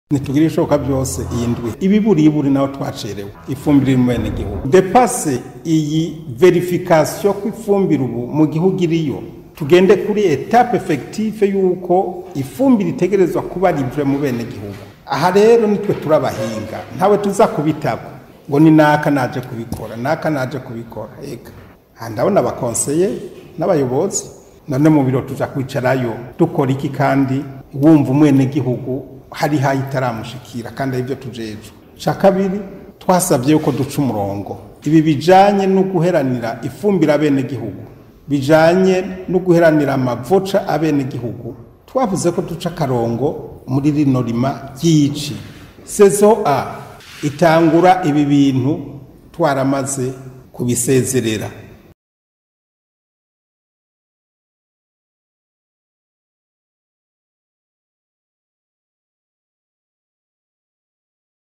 ntitugire ibishoboka byose iyi ndwi ibiburiburi naho twacerewe ifumbire iri mu bene gihugu depase iyi verifikasiyo ko ifumbire ubu mu gihugu iriyo tugende kuri etape efekitife y'uko ifumbire itegerezwa kuba rive mu bene gihugu aha rero nitwe turabahinga ntawe tuza kubitaba ngo ni naka naje kubikora naka naje kubikora eka aha ndabona abakonseye n'abayobozi none mu biro tuja kwicarayo dukora iki kandi wumva umwenegihugu hari hayi itaramushikira kandi aribyo tujejwe ca kabiri twasabye yuko duca umurongo ibi bijanye no guheranira ifumbire abenegihugu bijanye no guheranira amavoca abenegihugu twavuze ko duca akarongo muri rino rima ry'ici sezo a itangura ibi bintu twaramaze kubisezerera